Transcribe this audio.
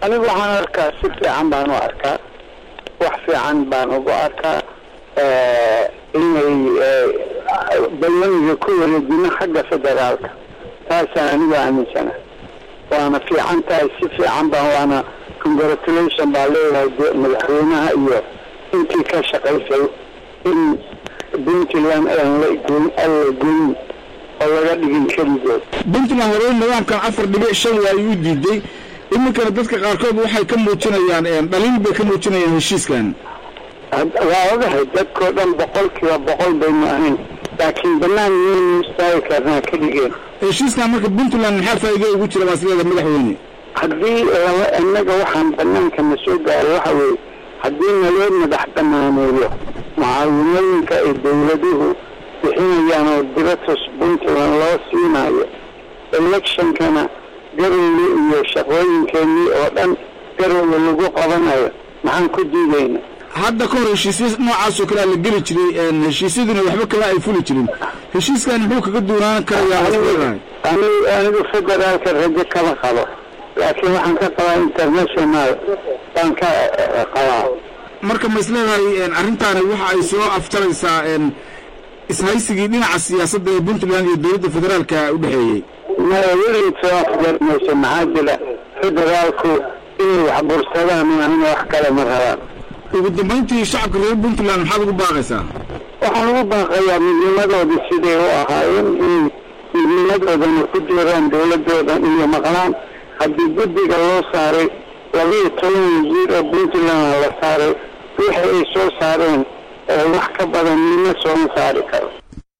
anigu waxaan arkaa si fiican baan u arkaa wax fiican baan ugu arkaa inay balloniga ku wareejino xagga federaalka taasaan anigu aaminsana waana fiican tahay si fiican baan waana congratulation baa leeyahay madaxweynaha iyo intii ka shaqaysay in puntland aan la goyn aan la goyn oo laga dhigin keligood puntland hore nidaamkan afar dhibic shan waa ayuu diiday iminkana dadka qaarkood waxay ka muujinayaan dhaliil bay ka muujinayaan heshiiskan waa ogahay dadkao dhan boqol kiiba boqol baynu ahayn laakiin banaan miyaynu istaagi karnaa keligeen heshiiskan marka puntland maxaa faa'iido ugu jira baas leeda madaxweyne haddii innaga waxaan banaanka na soo gaaray waxa weeye haddii naloo madax banaaneeyo mucaawinooyinka ay dawladuhu bixinayaan oo diratus puntland loo siinayo electionkana garowle iyo shaqooyinkeenii oo dhan garowle lagu qabanayo maxaan ku diidayna hadda ka hor heshiisya noocaasoo kalea la geli jiray heshiisyaduna waxba kama ay fuli jirin heshiiskan muxuu kaga duunaan karayaa anigu federaalka rajo kama qabo laakiin waxaan ka qabaa international baan ka qabaa marka ma is leedahay arrintaani waxa ay soo aftaraysaa ishaysigii dhinaca siyaasadda ee puntland iyo dowladda federaalka u dhexeeyey maya weligeed soo afgarmayso maxaa jira federaalku inay wax bursadaan maahina wax kale ma rabaan ugu dambayntii shacabka reer puntland maxaad ugu baaqaysaa waxaan ugu baaqayaa midnimadoodii siday u ahaayeen inay midnimadoodana ku jiraan dawladoodan iyo maqlaan haddii guddiga loo saaray labiiyo toban wasiir oo puntland la saaray wixii ay soo saareen wax ka badan nima sooma saari karo